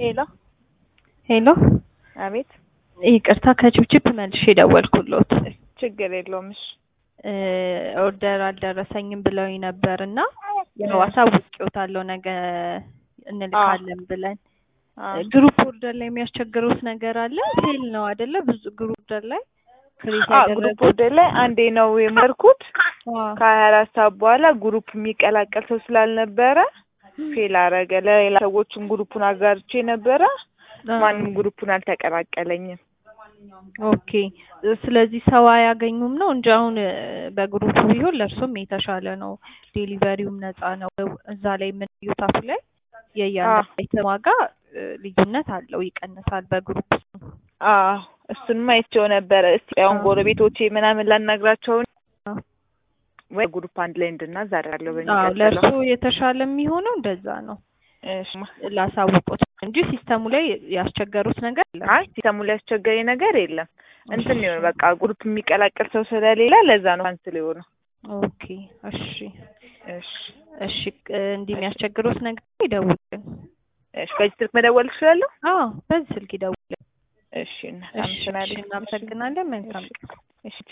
ሄሎ ሄሎ አቤት። ይቅርታ ከችብችብ መልሼ ደወልኩሎት። ችግር የለውም። እሺ እ ኦርደር አልደረሰኝም ብለውኝ ነበር እና ያው አሳውቄዎታለሁ ነገ እንልካለን ብለን። አዎ። ግሩፕ ኦርደር ላይ የሚያስቸግሩት ነገር አለ? ሴል ነው አይደለ? ብዙ ግሩፕ ኦርደር ላይ ክሬት አዎ ግሩፕ ወደ ላይ አንዴ ነው የመርኩት። ከሀያ አራት ሰዓት በኋላ ግሩፕ የሚቀላቀል ሰው ስላልነበረ ፌል አረገ። ለሌላ ሰዎችም ግሩፑን አጋርቼ ነበረ። ማንም ግሩፑን አልተቀላቀለኝም። ኦኬ። ስለዚህ ሰው አያገኙም ነው እንጂ አሁን በግሩፕ ቢሆን ለእርሶም የተሻለ ነው። ዴሊቨሪውም ነፃ ነው። እዛ ላይ የምንዩት አፕ ላይ የእያንዳንዱ አይተም ዋጋ እ ልዩነት አለው፣ ይቀንሳል በግሩፕ አዎ እሱንማ አይቼው ነበረ። እስቲ አሁን ጎረቤቶቼ ምናምን ላናግራቸው ወይ ግሩፕ አንድ ላይ እንድናዝ አደርጋለሁ። አዎ በሚቀጥለው ለእርሶ የተሻለ የሚሆነው እንደዛ ነው። እሺ። ላሳውቆት እንጂ ሲስተሙ ላይ ያስቸገሩት ነገር የለም። አይ ሲስተሙ ላይ ያስቸገረኝ ነገር የለም። እንትን ነው በቃ ግሩፕ የሚቀላቀል ሰው ስለሌላ ለዛ ነው ካንስል የሆነው። ኦኬ እሺ እሺ እሺ እ እንዲህ የሚያስቸግሩት ነገር ይደውልን። እሺ። በዚህ ስልክ መደወል እችላለሁ? አዎ በዚህ ስልክ ይደውልን። እሺ። እና እሺ እሺ፣ እናመሰግናለን። መልካም እሺ